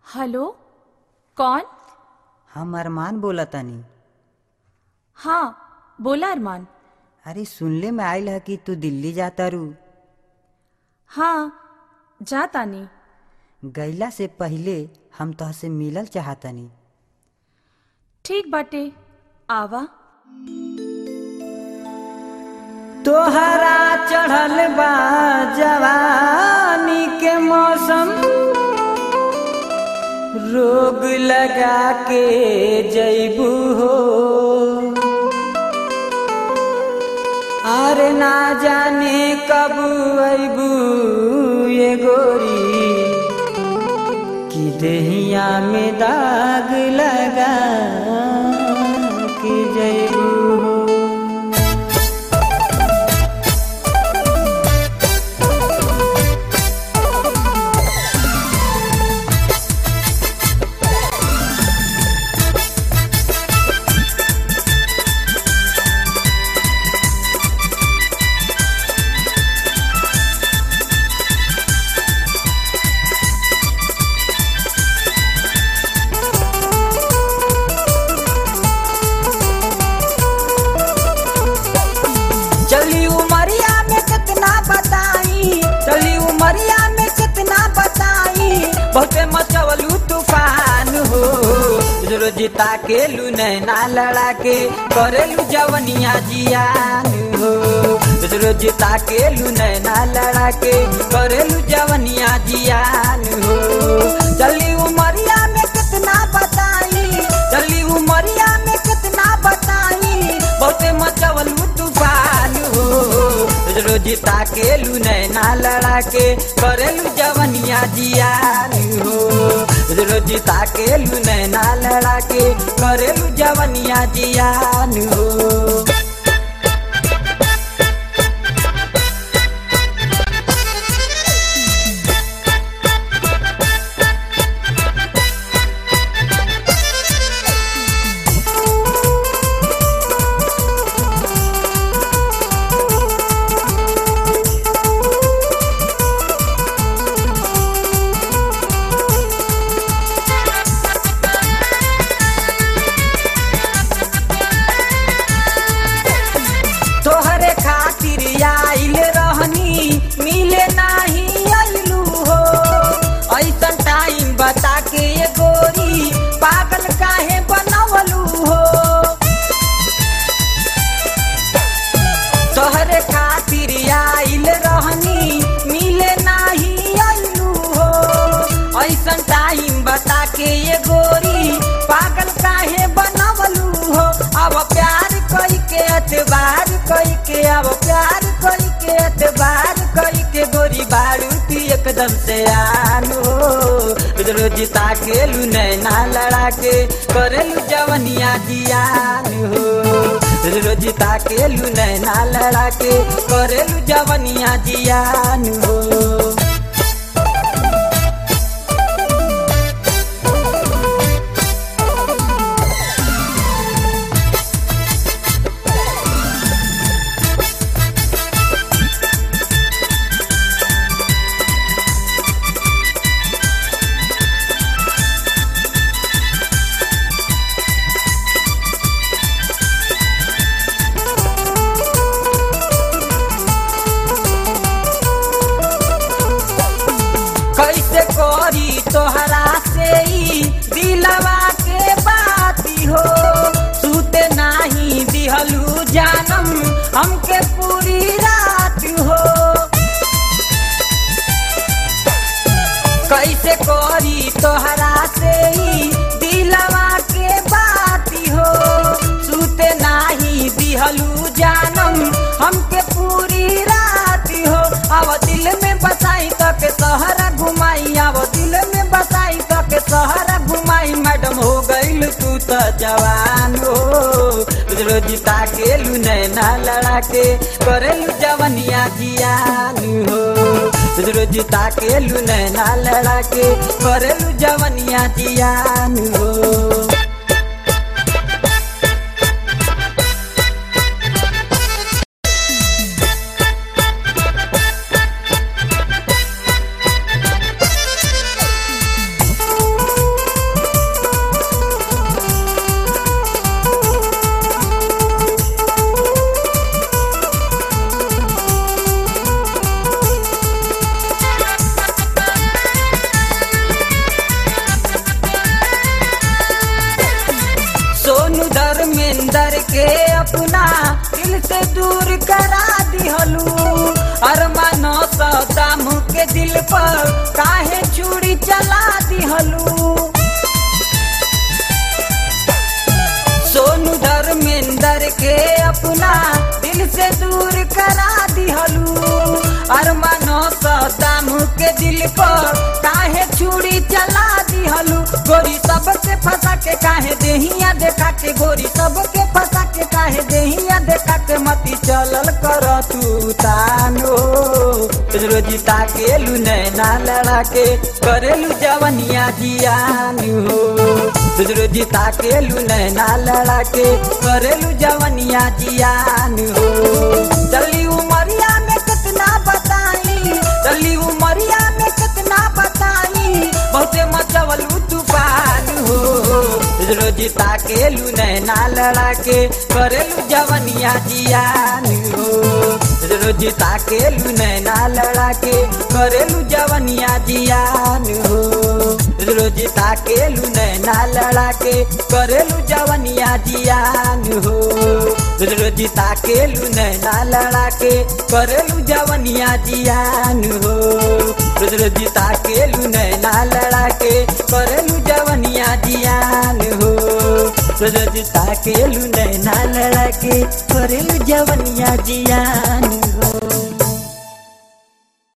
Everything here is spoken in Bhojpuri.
हेलो कौन हम अरमान बोलतानी हाँ बोला अरमान अरे सुनले में आइल है कि तू दिल्ली जाता रू हाँ जा तानी गईला से पहिले हम तोहसे मिलल चाहतनी ठीक बाटे आवा तोहरा चढ़ल बा जवानी के मौसम रोग लगा के जैबू हो अरे ना जाने कब अबू ये गोरी कि देहिया में दाग लगा के जैबू हो चली उमरिया में कितना बताई चली उमरिया में कितना बताई बहुते मचवलू तूफान हो रोजिता के लू नैना लड़ा के करेलू जवनिया जियान हो रोजिता के लू नैना लड़ा के करेलू जवनिया जियान हो चली उमरिया में कितना बताई चली उमरिया में कितना बताई बहुते मचवलू तूफान हो रोजिता के लू नैना लड़ा के करेलू जवनिया जियान हो रोजिता के लू नैना लड़ा के करेलू जवनिया जियान हो तोहरे खातिर आइल रहनी मिले नाही अइलू हो ऐसन टाइम बता के ये गोरी पागल काहे बनवलू हो तोहरे खातिर आइल रहनी मिले नाही अइलू हो ऐसन टाइम बता के ये गोरी पागल काहे बनवलू हो अब प्यार कई के एतबार कई के अब प्यार कई के एतबार कई के गोरी बारूती एकदम से आनो रोजिता के लू नैना लड़ा के करेलू जवनिया जियान हो रोजिता के लू नैना लड़ा के करेलू जवनिया जियान हो कैसे करी तोहरा से ई दिलवा के बाती हो सूते नाही दिहलू जानम हमके पूरी रात हो कैसे करी तोहरा से ई दिलवा के बाती हो सूते नाही दिहलू जानम हमके पूरी रात हो अब दिल में बसाई तक सहरा घुमाई अब दिल में बसाई तक सहरा घुमाई मैडम हो गईल तू तो जवान हो रोजिता के लू नैना लड़ा के करेलू जवनिया जियान हो रोजिता के लू नैना लड़ा के करेलू जवनिया जियान हो दिल से दूर करा दिहलू अरमान सदाम के दिल पर काहे चूड़ी चला दिहलू सोनू धर्मेंद्र के अपना दिल से दूर करा दिहलू अरमान सदाम के दिल पर काहे चूड़ी चला दिहलू गोरी सबके फंसा के काहे देहिया देखा के गोरी सबके फंसा के काहे देहिया देखा के मती चलल कर तू तानो रोजी ताके लू नैना लड़ा के करेलू जवनिया जियान हो रोजी ताके लू नैना लड़ा के करेलू जवनिया जियान हो चली उमरिया में कितना बताई चली उमरिया में कितना बताई बहुते मचवलू तूफान हो रोजी ताके लू नैना लड़ा के करेलू जवनिया जियान हो रोजी ताके लू नैना लड़ा के करेलू जवनिया जियान हो रोजी ताके लू नैना लड़ा के करेलू जवनिया जियान हो रोजी ताके लू नैना लड़ा के करेलू जवनिया जियान हो रोजी ताके लू नैना लड़ा के करेलू जवनिया जियान हो रोजी ताके लू नैना लड़ा के करेलू जवनिया जियान